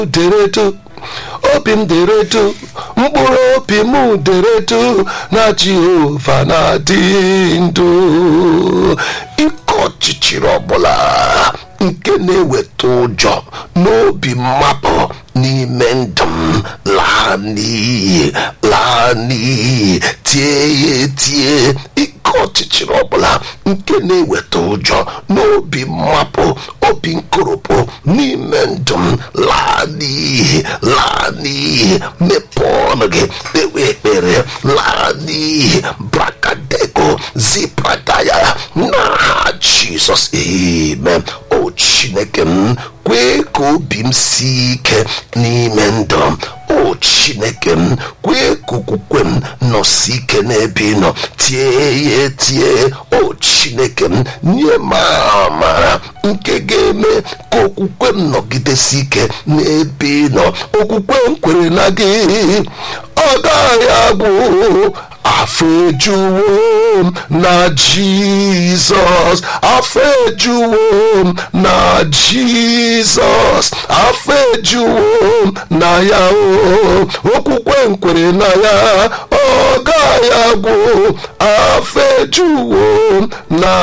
deredu obi m deredu mkpụrụ obi m deredu na jehova na-adị ndụ ike ọchịchịrị ọbụla nke na-eweta ụjọ n'obi mmapụ n'ime ndụ m laa n'iyi laa n'iyi tie ya etie ike ọchịchịrị ọbụla nke na-eweta ụjọ n'obi mmapụ obi nkoropụ n'ime ndụ m laa n'iyi laa n'iyi mepee ọnụ gị kpewe ekpere laa n'iyi brakadego zipradaya n'aha jizọs amen o chineke m kwee ka obi m sie ike n'ime ndụ m o chineke m kwee ka okwukwe m nọsi ike n'ebe ị nọ tie ya etie o chineke m nye m amara nke ga-eme ka okwukwe m nọgidesi ike n'ebe ị nọ okwukwe m kwere na gị ọ gaghị agwụ afọ ejuwo m na jizọs afọ ejuwo m na jizọs afọ ejuwo m na ya o okwukwe m kwere na ya ọ gaghị agwụ afọ ejuwo m na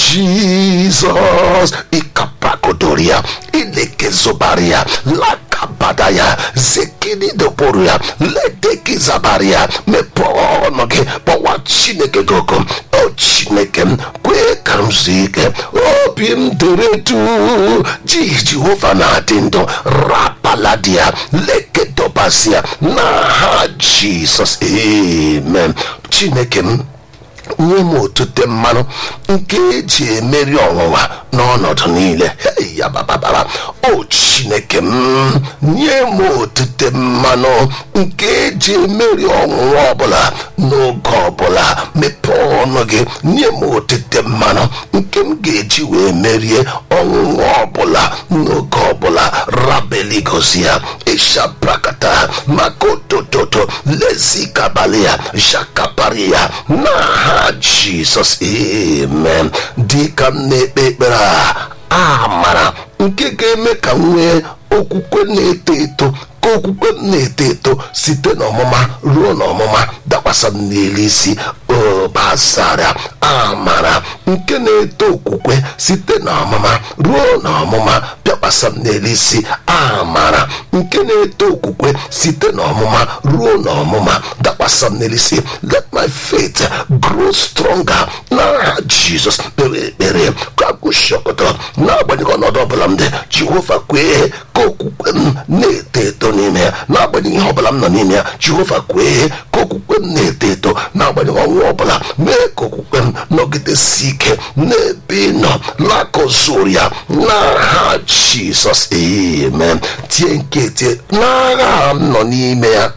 jizọs ịkapakodoria ilekezobaria lakabadaya zekinidoboria ledekizabaria mepee ọnụ gị kpọwa chineke gị oku o chineke m kwee ka m zuo ike obi m dere du ji jehova na-adị ndụ rapaladia lekedobasia n'aha jizọs amen chineke m nye m otute mmanụ nke eji emeri ọnwụnwa n'ọnọdụ niile Hey, ya bababara o chineke m nye m otute mmanụ nke eji emeri ọnwụnwa ọbụla n'oge ọbụla mepee ọnụ gị nye m otute mmanụ nke m ga-eji wee merie ọnwụnwa ọbụla n'oge ọbụla rabeligosi ya ịshabrakata maka otototo lezikabali ya shakapari ya n'aha jizọs amen dịka m na-ekpe ekpere a amara nke ga-eme ka m nwee okwukwe na-eto eto ka okwukwe m na-eto eto site n'ọmụma ruo n'ọmụma dakwasa m n'elu isi obasara amara nke na-eto okwukwe site n'ọmụma ruo n'ọmụma bịakwasa m n'elu isi amara nke na-eto okwukwe site n'ọmụma ruo n'ọmụma dakwasa m n'elu isi let my faith grow stronger n'aha jizọs kpere ekpere ka agụshọkọtọ n'agbanyeghị ọnọdụ ọbụla m dị jehova kwee ka okwukwe m na-eto eto n'ime ya n'agbanyeghị ihe ọbụla m nọ n'ime ya jehova kwee ka okwukwe m na-eto eto n'agbanyeghị ọnwụ ọbụla mee ka okwukwe m nọgidesi ike n'ebe ị nọ lakọzuru ya n'aha jizọs amen tie nke tie n'agha m nọ n'ime ya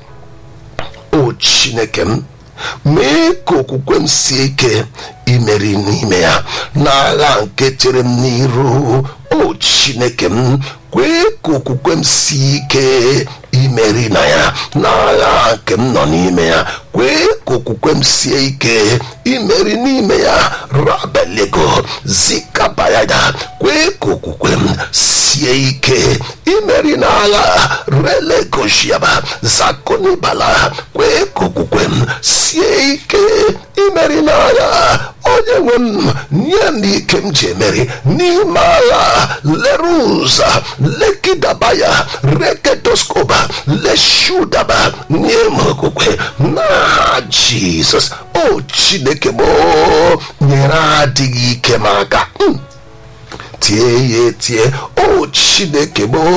o chineke m mee ka okwukwe m sie ike imeri n'ime ya n'agha nke chere m n'iru o chineke m kwee ka okwukwe m sie ike imeri na ya n'agha nke m nọ n'ime ya kwee ka okwukwe m sie ike imeri n'ime ya rabelego zikabayada kwee ka okwukwe m sie ike imeri n'agha relegoshiaba zakonibala kwee ka okwukwe m sie ike imeri n'agha onye nwe m nye m ike m ji emeri n'ime agha leruza lekidabaya rekedoskoba leshudaba nye m okwukwe n'aha jizọs o chineke m nyere adịghị ike m aka tie ya etie o chineke m